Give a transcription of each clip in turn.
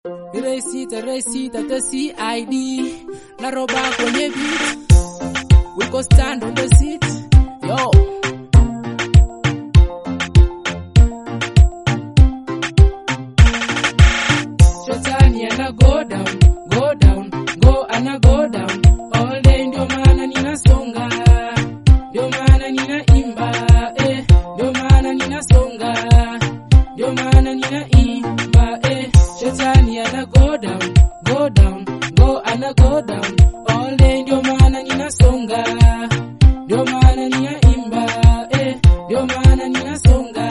Resita resita the CID na roba kwenye beat we go stand on the seat yo Shetani ana go down go down go ana go down all day ndio maana ninasonga ndio maana ninaimba eh ndio maana ninasonga ndio maana ninaimba eh Shetani ana go down go down go ana go down all day ndio maana ninasonga ndio maana ninaimba eh ndio maana ninasonga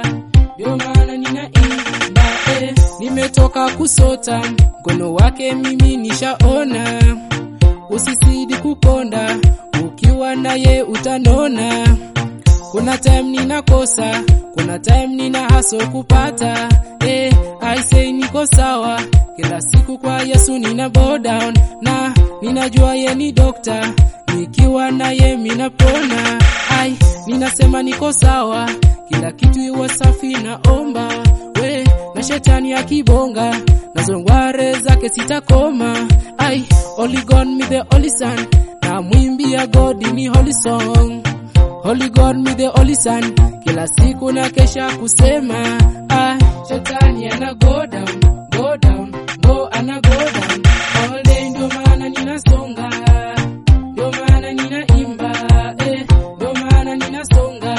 ndio maana ninaimba eh nimetoka kusota mkono wake mimi nishaona usisidi kukonda ukiwa naye utanona kuna time ninakosa kuna time nina haso kupata eh, I say niko sawa kila siku kwa Yesu nina bow down na ninajua ye ni dokta nikiwa naye minapona ai ninasema niko sawa kila kitu iwe safi naomba we na shetani akibonga nazo ngware zake sitakoma ai Holy God me the holy son na mwimbia God ni holy song Holy God me the holy son kila siku na kesha kusema ah, shetani ana go down go down go ana go down all day ndio maana ninasonga ndio maana ninaimba eh ndio maana ninasonga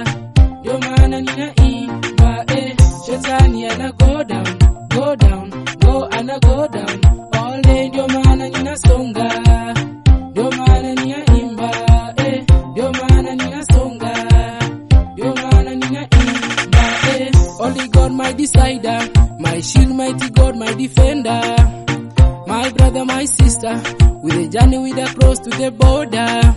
ndio maana ninaimba eh shetani ana go down go down go ana go down all day ndio maana ninasonga ndio maana ninaimba eh ndio maana ninasonga ndio maana ninaimba eh Holy God my decider my shield mighty God my defender my brother my sister with a journey with a cross to the border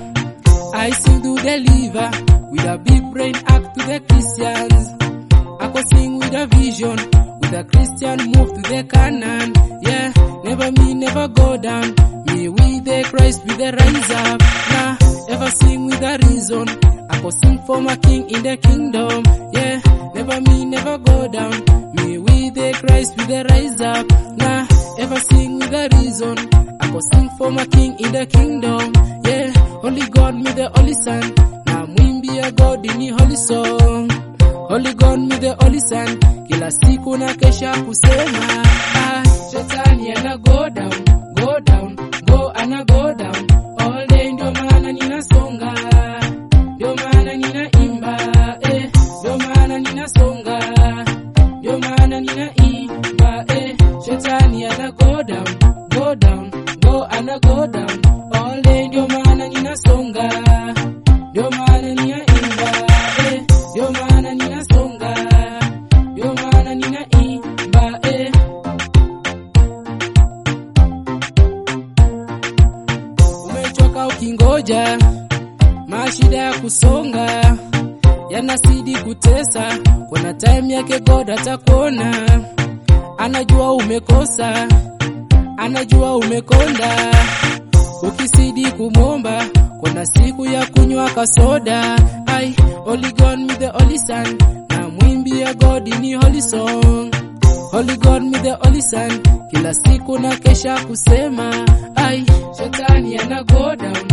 I sing to deliver with a big brain act to the Christians I go sing with a vision, with a Christian move to the Canaan. Yeah, never me, never go down. Me with the Christ, with the rise up. Nah, ever sing with a reason. I go sing for my King in the kingdom. Yeah, never me, never go down. Me with the Christ, with the rise up. Nah, ever sing with a reason. I go sing for my King in the kingdom. Yeah, Holy God, me the Holy Son. Now mwimbia God in holy song. Holy God me the holy son kila siku na kesha kusema ah, shetani ana go down go down go ana go down all day ndio maana ninasonga ndio maana ninaimba eh ndio maana ninasonga ndio maana ninaimba eh shetani ana go down go down go ana go down all day ndio maana ninasonga ndio maana ninaimba eh ndio maana ninasonga ndio maana ninaimba eh umechoka ukingoja mashida ya kusonga yanasidi kutesa kuna time yake God atakuona anajua umekosa anajua umekonda ukisidi kumomba kuna siku ya kunywa kasoda ai Holy God me the holy son na mwimbia God ni holy song Holy God me the holy son kila siku na kesha kusema ai shetani ana go down